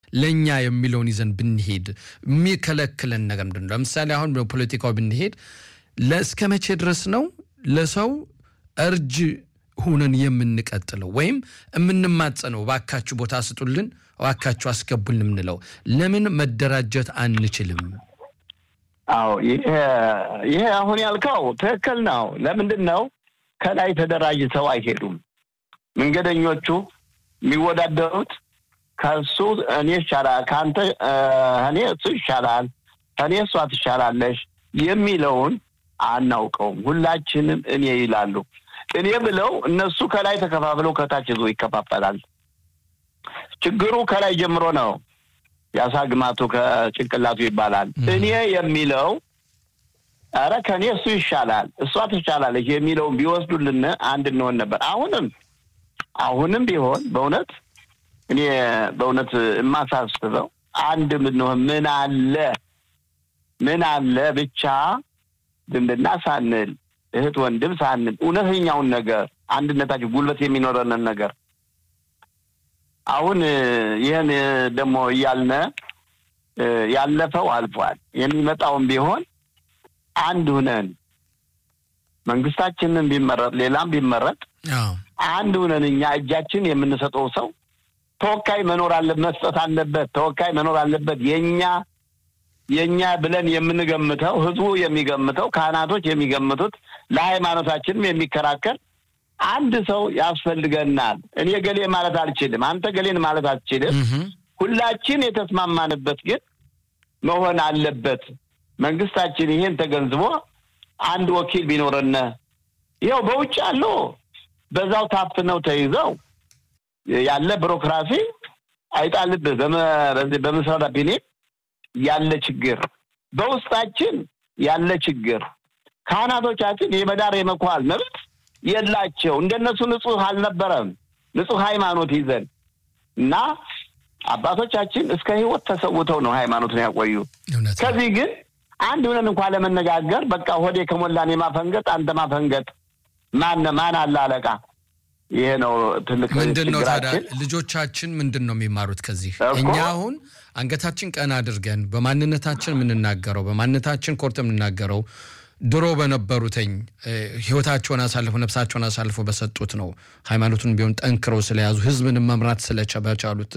ለእኛ የሚለውን ይዘን ብንሄድ የሚከለክለን ነገር ምንድን ነው? ለምሳሌ አሁን በፖለቲካው ብንሄድ ለእስከ መቼ ድረስ ነው ለሰው እርጅ ሁነን የምንቀጥለው ወይም የምንማጸነው? እባካችሁ ቦታ ስጡልን፣ እባካችሁ አስገቡልን የምንለው ለምን መደራጀት አንችልም? አዎ ይሄ አሁን ያልከው ትክክል ነው። ለምንድን ነው ከላይ ተደራጅተው አይሄዱም? መንገደኞቹ የሚወዳደሩት ከእሱ እኔ ይሻላል፣ ከአንተ እኔ እሱ ይሻላል፣ ከእኔ እሷ ትሻላለሽ የሚለውን አናውቀውም። ሁላችንም እኔ ይላሉ። እኔ ብለው እነሱ ከላይ ተከፋፍለው ከታች ይዞ ይከፋፈላል። ችግሩ ከላይ ጀምሮ ነው። የአሳ ግማቱ ከጭንቅላቱ ይባላል። እኔ የሚለው ኧረ ከእኔ እሱ ይሻላል፣ እሷ ትሻላለች የሚለውን ቢወስዱልን አንድ እንሆን ነበር። አሁንም አሁንም ቢሆን በእውነት እኔ በእውነት የማሳስበው አንድ ምንሆን ምን አለ ምን አለ ብቻ ዝምድና ሳንል እህት ወንድም ሳንል እውነተኛውን ነገር አንድነታችን ጉልበት የሚኖረንን ነገር አሁን ይህን ደግሞ እያልነ ያለፈው አልፏል። የሚመጣውን ቢሆን አንድ ሁነን መንግስታችንን ቢመረጥ ሌላም ቢመረጥ አንድ ሁነን እኛ እጃችን የምንሰጠው ሰው ተወካይ መኖር አለ መስጠት አለበት። ተወካይ መኖር አለበት። የኛ የኛ ብለን የምንገምተው ህዝቡ የሚገምተው ካህናቶች የሚገምቱት ለሃይማኖታችንም የሚከራከር አንድ ሰው ያስፈልገናል። እኔ ገሌ ማለት አልችልም፣ አንተ ገሌን ማለት አልችልም። ሁላችን የተስማማንበት ግን መሆን አለበት። መንግስታችን ይሄን ተገንዝቦ አንድ ወኪል ቢኖረነ ይኸው በውጭ አለው በዛው ታፍነው ተይዘው ያለ ቢሮክራሲ አይጣልብህ በምስራዳ ቢኔ ያለ ችግር በውስጣችን ያለ ችግር ካህናቶቻችን የመዳር የመኳል መብት የላቸው። እንደነሱ ንጹህ አልነበረም። ንጹህ ሃይማኖት ይዘን እና አባቶቻችን እስከ ህይወት ተሰውተው ነው ሃይማኖትን ያቆዩ። ከዚህ ግን አንድ ሆነን እንኳ ለመነጋገር በቃ ሆዴ ከሞላን የማፈንገጥ አንተ ማፈንገጥ ማን ማን አለ አለቃ? ይሄ ነው ትልቅ ምንድን ነው ታዲያ ልጆቻችን ምንድን ነው የሚማሩት ከዚህ? እኛ አሁን አንገታችን ቀና አድርገን በማንነታችን የምንናገረው በማንነታችን ኮርት የምንናገረው ድሮ በነበሩትኝ ህይወታቸውን አሳልፎ ነፍሳቸውን አሳልፎ በሰጡት ነው። ሃይማኖቱን ቢሆን ጠንክረው ስለያዙ ህዝብንም መምራት ስለቻሉት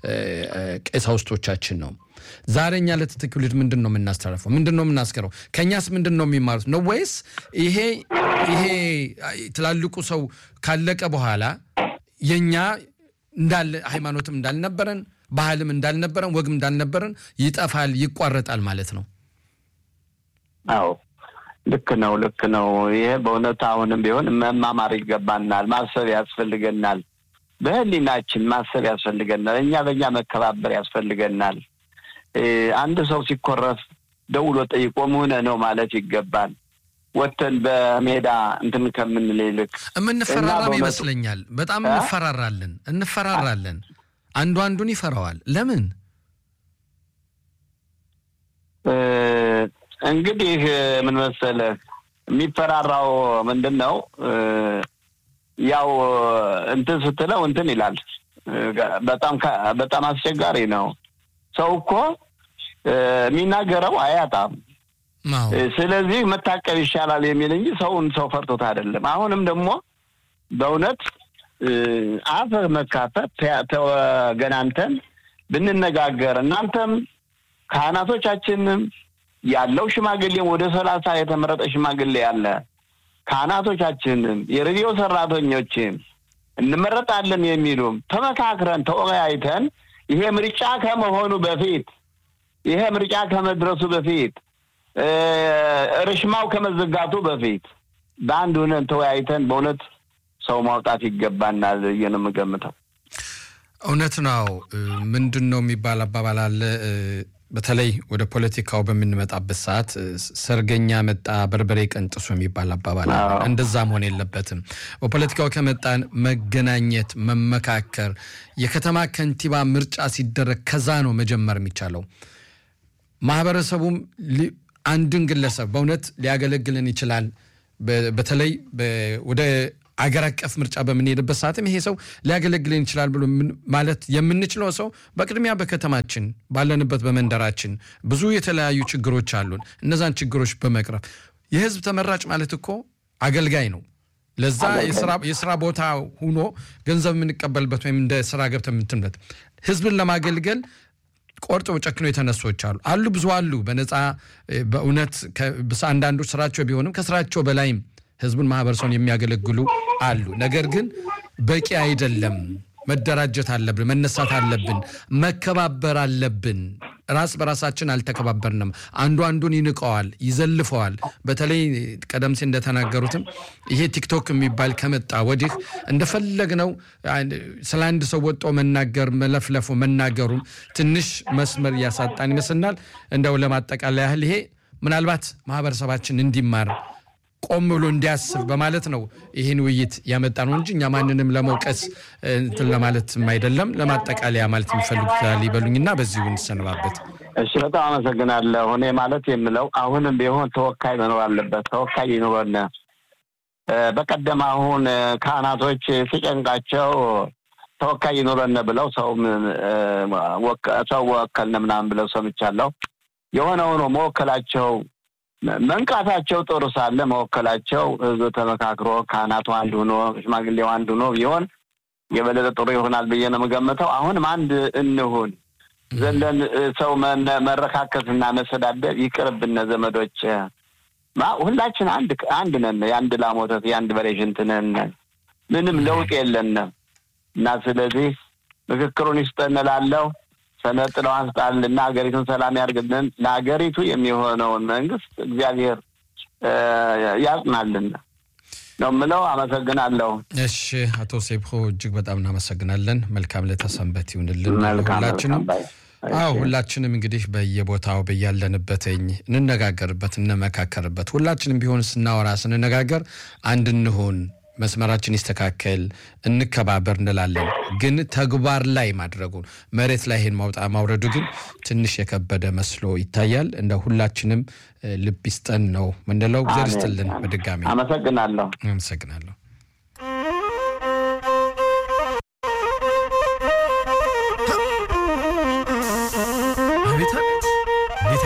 ቀሳውስቶቻችን ነው። ዛሬ እኛ ለተተኪው ትውልድ ምንድን ነው የምናስተላልፈው? ምንድን ነው የምናስገረው? ከእኛስ ምንድን ነው የሚማሩት ነው ወይስ ይሄ ይሄ ትላልቁ ሰው ካለቀ በኋላ የእኛ እንዳለ ሃይማኖትም እንዳልነበረን ባህልም እንዳልነበረን ወግም እንዳልነበረን ይጠፋል፣ ይቋረጣል ማለት ነው? አዎ ልክ ነው፣ ልክ ነው። ይሄ በእውነት አሁንም ቢሆን መማማር ይገባናል፣ ማሰብ ያስፈልገናል። በህሊናችን ማሰብ ያስፈልገናል። እኛ በእኛ መከባበር ያስፈልገናል። አንድ ሰው ሲኮረፍ ደውሎ ጠይቆ ምሁነ ነው ማለት ይገባል። ወተን በሜዳ እንትን ከምንል ይልቅ የምንፈራራም ይመስለኛል። በጣም እንፈራራለን እንፈራራለን። አንዱ አንዱን ይፈራዋል። ለምን? እንግዲህ ምን መሰለህ የሚፈራራው ምንድን ነው? ያው እንትን ስትለው እንትን ይላል። በጣም በጣም አስቸጋሪ ነው። ሰው እኮ የሚናገረው አያጣም። ስለዚህ መታቀብ ይሻላል የሚል እንጂ ሰውን ሰው ፈርቶት አይደለም። አሁንም ደግሞ በእውነት አፍ መካፈት ተገናንተን ብንነጋገር እናንተም ካህናቶቻችንም ያለው ሽማግሌም ወደ ሰላሳ የተመረጠ ሽማግሌ ያለ ካህናቶቻችንም የሬዲዮ ሰራተኞችም እንመረጣለን የሚሉም ተመካክረን ተወያይተን ይሄ ምርጫ ከመሆኑ በፊት ይሄ ምርጫ ከመድረሱ በፊት ርሽማው ከመዘጋቱ በፊት በአንድ ሆነን ተወያይተን በእውነት ሰው ማውጣት ይገባናል ብዬ ነው የምገምተው። እውነት ነው። ምንድን ነው የሚባል አባባል አለ። በተለይ ወደ ፖለቲካው በምንመጣበት ሰዓት ሰርገኛ መጣ በርበሬ ቀንጥሱ የሚባል አባባል አለ። እንደዛ መሆን የለበትም። በፖለቲካው ከመጣን መገናኘት፣ መመካከር፣ የከተማ ከንቲባ ምርጫ ሲደረግ ከዛ ነው መጀመር የሚቻለው። ማህበረሰቡም አንድን ግለሰብ በእውነት ሊያገለግልን ይችላል። በተለይ ወደ አገር አቀፍ ምርጫ በምንሄድበት ሰዓትም ይሄ ሰው ሊያገለግለን ይችላል ብሎ ማለት የምንችለው ሰው በቅድሚያ በከተማችን ባለንበት በመንደራችን ብዙ የተለያዩ ችግሮች አሉን። እነዛን ችግሮች በመቅረፍ የህዝብ ተመራጭ ማለት እኮ አገልጋይ ነው። ለዛ የስራ ቦታ ሁኖ ገንዘብ የምንቀበልበት ወይም እንደ ስራ ገብተን የምትንበት ህዝብን ለማገልገል ቆርጠው ጨክኖ የተነሶች አሉ አሉ ብዙ አሉ። በነፃ በእውነት አንዳንዶች ስራቸው ቢሆንም ከስራቸው በላይም ህዝቡን ማህበረሰቡን የሚያገለግሉ አሉ። ነገር ግን በቂ አይደለም። መደራጀት አለብን፣ መነሳት አለብን፣ መከባበር አለብን። ራስ በራሳችን አልተከባበርንም። አንዱ አንዱን ይንቀዋል፣ ይዘልፈዋል። በተለይ ቀደም ሲል እንደተናገሩትም ይሄ ቲክቶክ የሚባል ከመጣ ወዲህ እንደፈለግነው ስለ አንድ ሰው ወጦ መናገር መለፍለፉ መናገሩ ትንሽ መስመር እያሳጣን ይመስልናል። እንደው ለማጠቃለያ ያህል ይሄ ምናልባት ማህበረሰባችን እንዲማር ቆም ብሎ እንዲያስብ በማለት ነው ይህን ውይይት ያመጣ ነው እንጂ እኛ ማንንም ለመውቀስ እንትን ለማለትም አይደለም። ለማጠቃለያ ማለት የሚፈልጉት ይበሉኝና በዚሁ እንሰነባበት። እሺ፣ በጣም አመሰግናለሁ። እኔ ማለት የምለው አሁንም ቢሆን ተወካይ መኖር አለበት። ተወካይ ይኑረን። በቀደም አሁን ካህናቶች ሲጨንቃቸው ተወካይ ይኑረን ብለው ሰው ሰው ወከልን ምናምን ብለው ሰምቻለሁ። የሆነ ሆኖ መወከላቸው መንቃታቸው ጥሩ ሳለ መወከላቸው ህዝብ ተመካክሮ ካህናቱ አንድ ሆኖ ሽማግሌው አንድ ሆኖ ቢሆን የበለጠ ጥሩ ይሆናል ብዬ ነው የምገምተው። አሁንም አንድ እንሁን ዘለን ሰው መረካከስና መሰዳደብ ይቅርብነ ዘመዶች። ሁላችን አንድ አንድ ነን። የአንድ ላም ወተት የአንድ በሬ ሽንት ነን። ምንም ለውጥ የለንም እና ስለዚህ ምክክሩን ይስጠን እላለሁ። ሰነጥለው አንስጣልና ሀገሪቱን ሰላም ያርግልን። ለሀገሪቱ የሚሆነውን መንግስት እግዚአብሔር ያጽናልን ነው የምለው። አመሰግናለሁ። እሺ፣ አቶ ሴብሆ እጅግ በጣም እናመሰግናለን። መልካም ለተሰንበት ይሁንልን ሁላችንም። አዎ ሁላችንም እንግዲህ በየቦታው በያለንበትኝ እንነጋገርበት፣ እንመካከርበት። ሁላችንም ቢሆን ስናወራ ስንነጋገር አንድ እንሆን መስመራችን ይስተካከል፣ እንከባበር እንላለን። ግን ተግባር ላይ ማድረጉ መሬት ላይ ይሄን ማውጣ ማውረዱ ግን ትንሽ የከበደ መስሎ ይታያል። እንደ ሁላችንም ልብ ይስጠን ነው ምንለው። እግዚአብሔር ይስጥልን። በድጋሚ አመሰግናለሁ። አመሰግናለሁ።